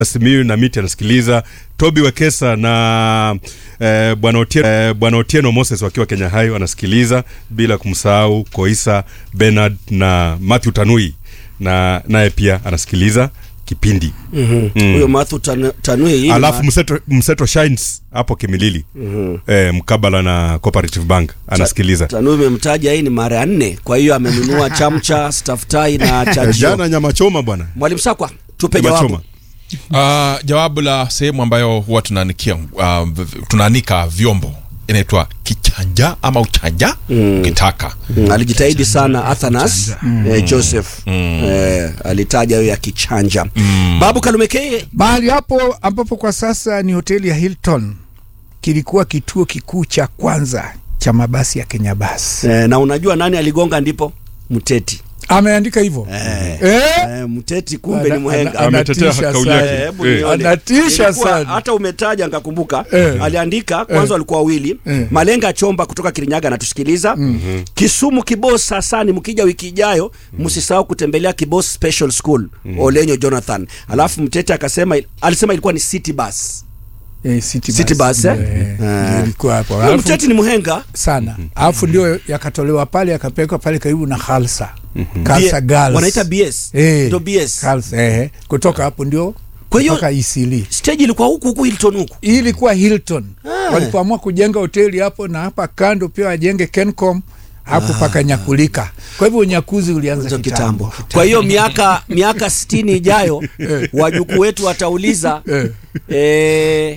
Simiyu na Miti anasikiliza, Toby Wekesa na eh, bwana Otieno, eh, bwana Otieno Moses wakiwa Kenya Hai wanasikiliza, bila kumsahau Koisa Bernard na Matthew Tanui na naye pia anasikiliza kipindi Mhm. Mm. huyo Mathu Tan- Tanui hii ni alafu ma- mseto, mseto Shines hapo Kimilili eh, mkabala na Cooperative Bank anasikiliza Tanui imemtaja hii ni mara ya nne, kwa hiyo amenunua chamcha, staftai na Eh, chajio. jana nyama choma bwana, Mwalimu Sakwa, tupe nyama jawabu. choma Uh, jawabu la sehemu ambayo huwa tunaanikia uh, v- v- tunaanika vyombo inaitwa kichanja ama uchanja ukitaka Mm, alijitahidi sana Athanas eh, Joseph eh, alitaja hiyo ya kichanja. Babu Kalumekeye mahali hapo ambapo kwa sasa ni hoteli ya Hilton kilikuwa kituo kikuu cha kwanza cha mabasi ya Kenya Bus. eh, na unajua nani aligonga ndipo? Mteti. Ameandika hivyo Eh. eh? Eh, Mteti kumbe ni Ana- mhenga. ana- Ametetea anatisha kauli sana. yake. Eh, hebu Eh. nione. Anatisha Ilikuwa- sana. Hata umetaja nikakumbuka. Eh. Aliandika kwanza walikuwa wawili. Eh. Malenga Chomba kutoka Kirinyaga anatusikiliza. Kisumu Kibos Hasani, mkija wiki ijayo msisahau kutembelea Kibos Special School. Olenyo Jonathan. Alafu Mtete akasema alisema ilikuwa ni City Bus. Eh, City City Bus. Bus, eh? Eh, Ah. ndio ilikuwa hapo. Huyo Alafu- Mtete ni mhenga. sana alafu ndio yakatolewa pale yakapelekwa pale karibu na Khalsa Khalsa B- Girls. Wanaita BS. Eh, Ndio BS. Khalsa, eh, kutoka hapo ndio Kwa hiyo- mpaka Isili. Stage ilikuwa huku huku Hilton huku. Hii ilikuwa Hilton Ah. walipoamua kujenga hoteli hapo na hapa kando pia wajenge Kencom hapo pakanyakulika. Kwa hivyo unyakuzi ulianza Hizo kitambo. kitambo. Kwa hiyo miaka miaka 60 ijayo wajukuu wetu watauliza Eh. eh,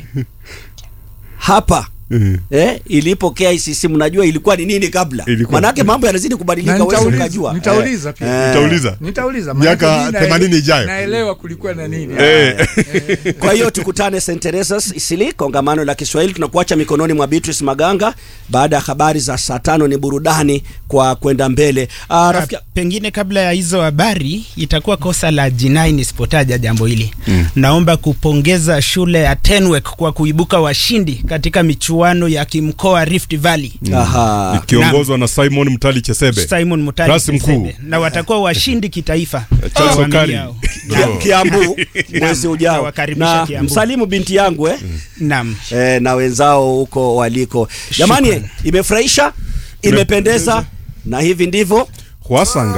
hapa eh, ilipo KICC mnajua ilikuwa ni nini kabla? Ilikuwa- Manake mambo yanazidi kubadilika, Na wewe nitauliza- ukajua. nitauliza pia. Eh, Nitauliza Nitauliza Miaka maanake mimi naele- 80 ijayo. Naelewa kulikuwa na nini. Eh. Kwa hiyo tukutane St Teresa's Isili, kongamano la Kiswahili. Tunakuacha mikononi mwa Beatrice Maganga. Baada ya habari za saa tano ni burudani kwa kwenda mbele. Ah, rafiki pengine kabla ya hizo habari itakuwa kosa la jinai nisipotaja jambo hili naomba kupongeza shule ya Tenwek kwa kuibuka washindi katika michuano ya kimkoa Rift Valley Aha. ikiongozwa na Simon Mtali Chesebe Simon Mutali Rasi mkuu. Chesebe. na watakuwa washindi kitaifa Charles Kwa Okari. yao. Ndio. Kiambu mwezi ujao. Nawakaribisha Na Kiambu. msalimu binti yangu eh? Naam. eh, na wenzao huko waliko. Jamani, imefurahisha, imependeza na hivi ndivyo Hwasanga